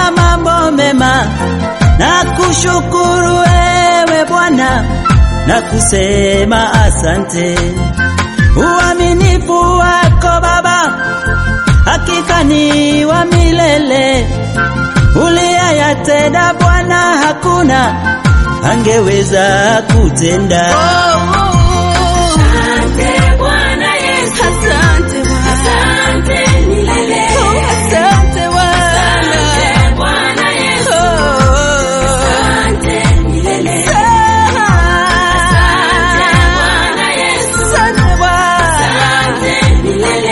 kwa mambo mema, na kushukuru ewe Bwana na kusema asante. Uaminifu wako Baba hakika ni wa milele, uliyayatenda Bwana, hakuna angeweza kutenda. Asante Bwana Yesu. Asante milele. Asante Bwana Yesu. Asante milele. Asante Bwana Yesu. Asante milele.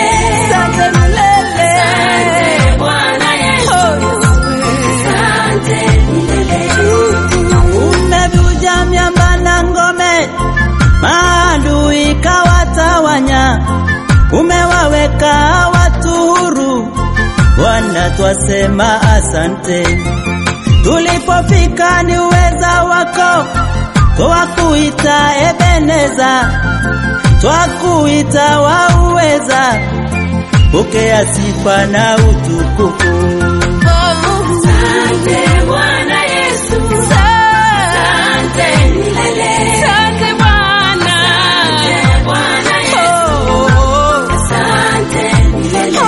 Asante Bwana Yesu. Asante milele. Umevuja miamba na ngome, maadui kawatawanya, umewaweka watu huru. Bwana, twasema asante. Tulipofika ni uweza wako, twakuita Ebeneza, twakuita wa uweza, pokea sifa na utukufu. Asante Bwana Yesu. Asante milele. Asante Bwana Yesu. Asante milele.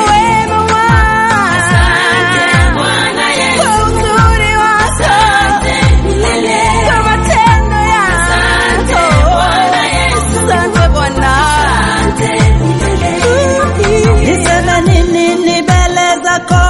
Asante Bwana Yesu. Asante milele. Asante Bwana Yesu. Asante milele. Niseme nini ni mbele zako,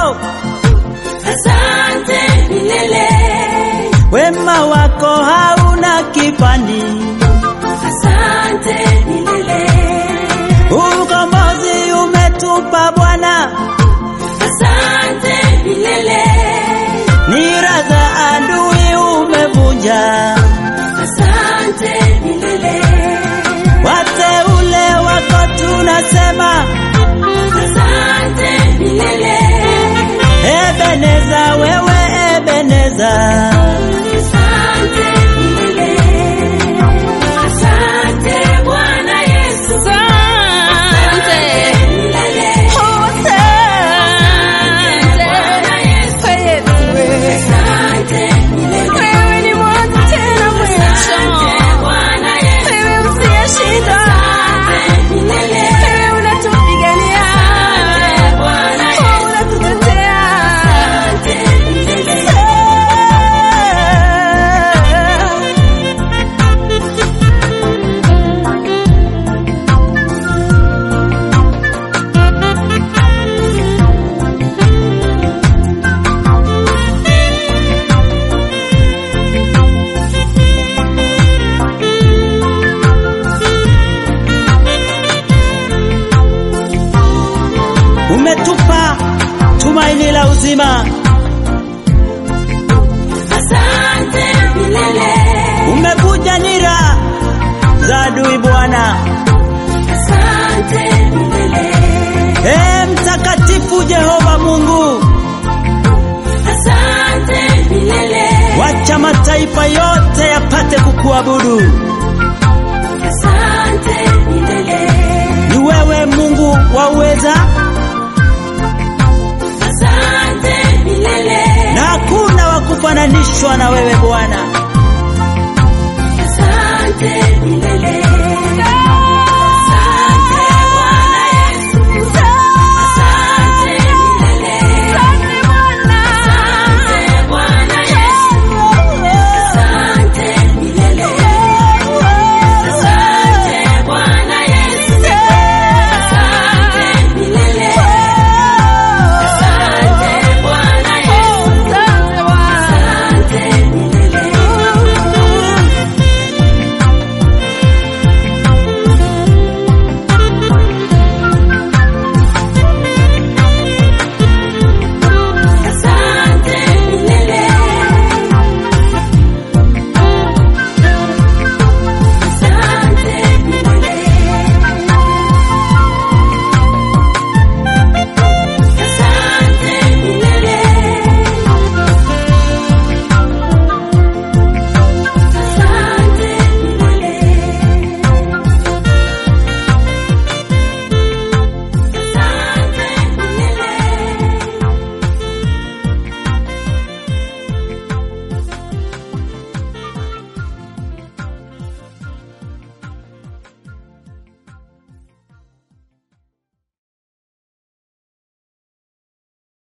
Asante milele. wema wako hauna kifani, Asante milele. ukombozi umetupa Bwana, Asante milele. nira za adui umevunja, Asante milele. wateule wako tunasema Asante milele. Ebeneza, wewe Ebeneza, Asante milele. Asante Bwana Yesu. Asante milele. Asante Bwana Yesu. Asante milele. Asante Bwana Yesu. Asante milele. Asante Bwana Yesu. Asante milele. umetupa tumaini la uzima, Asante milele. umevunja nira za adui Bwana. Asante milele. Ee mtakatifu Jehova Mungu, Asante milele. wacha mataifa yote yapate kukuabudu. Asante milele. Ni wewe Mungu wa uweza, Asante milele. na hakuna wa kufananishwa na wewe Bwana.